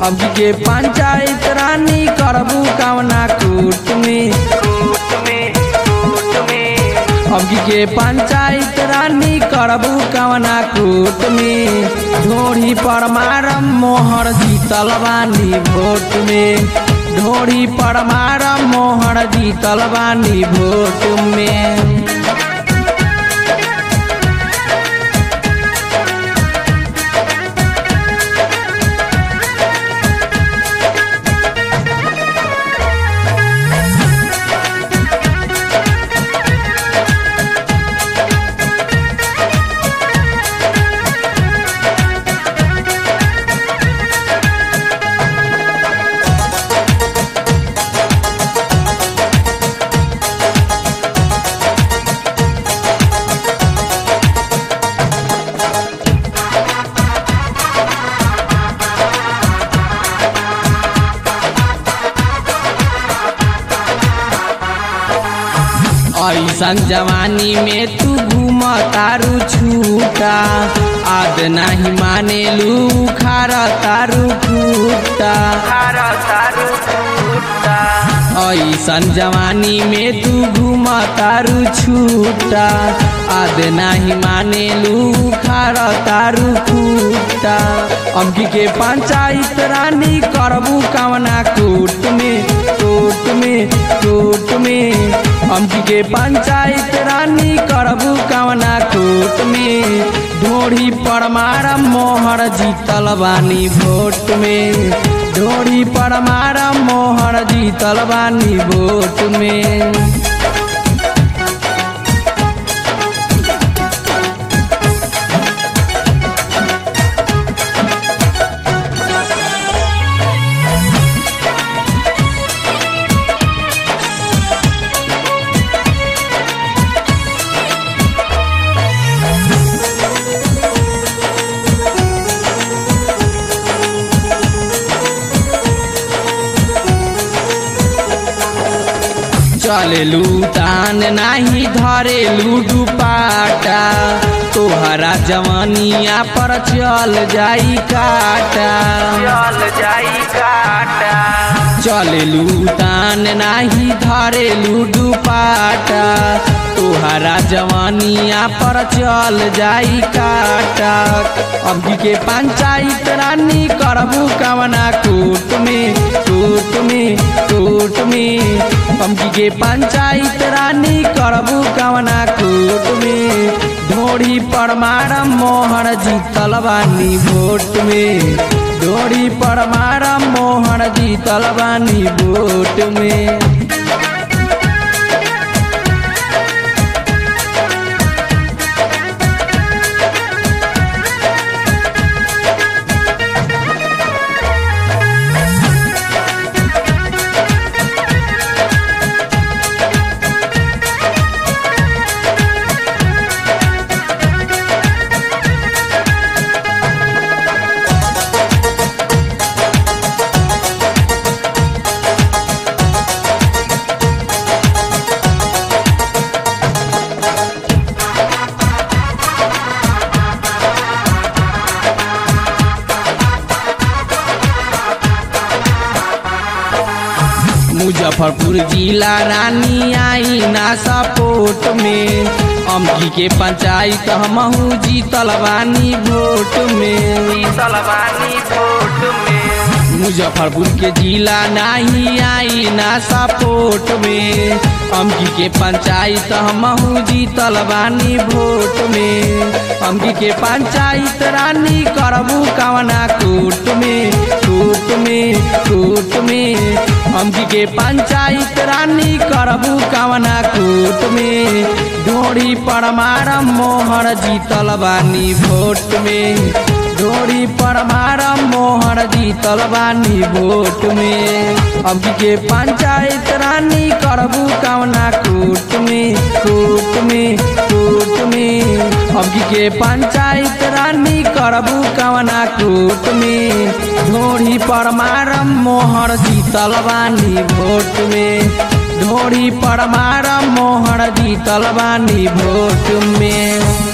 अब के पंचायत रानी करबू कवना कूट में कूट में कूट में अब के पंचायत रानी करबू कवना कूट में ढोरी पर मारम मोहर जीतल बानी वोट में ढोरी पर मारम मोहर जीतल बानी वोट में ऐसन जवानी में तू घूम तारू छूटा आद नहीं माने लू खारा तारू फूटा खारा तारू फूटा ऐसन जवानी में तू घूम तारू छूटा आद नहीं माने लू खारा तारू फूटा अमकी के पंचायत रानी करबू कवना कूट में कूट में कूट में अमकी के पंचायत रानी करबू कवना कूट में ढोड़ी पर मारम मोहर जीतल बानी वोट में ढोड़ी पर मारम मोहर जीतल बानी वोट में चलेलू तान नाही धरेलू दुपाटा तोहरा जवानिया पर चल जाई काटा चल जाई काटा चलेलू तान नाही धरेलू दुपाटा तोहरा जवानिया पर चल जाई काटा अभी के पंचायत रानी करबू कवना कूट में कूट में कूट में अभी के पंचायत रानी करबू कवना कूट में ढोड़ी पर मारम मोहर जीतल बानी वोट में ढोड़ी पर मारम मोहर जीतल बानी वोट में मुजफ्फरपुर जिला रानी आई ना सपोर्ट में अमकी के पंचायत हमहू जीतल बानी वोट में तलवानी वोट में मुजफ्फरपुर के जिला नहीं आई ना सपोर्ट में अमकी के पंचायत हमहू जीतल बानी वोट में अमकी के पंचायत रानी करबू कवना कूट में कूट में कूट में अमकी के पंचायत रानी करबू कवना कूट में ढोड़ी पर मारम मोहर जीतल बानी वोट में ढोड़ी पर मारम मोहर जीतल बानी वोट में अब के पंचायत रानी करबू कवना कूट में कूट में कूट में अब के पंचायत रानी करबू कवना कूट में ढोड़ी पर मारम मोहर जीतल बानी वोट में ढोड़ी पर मारम मोहर जीतल बानी वोट में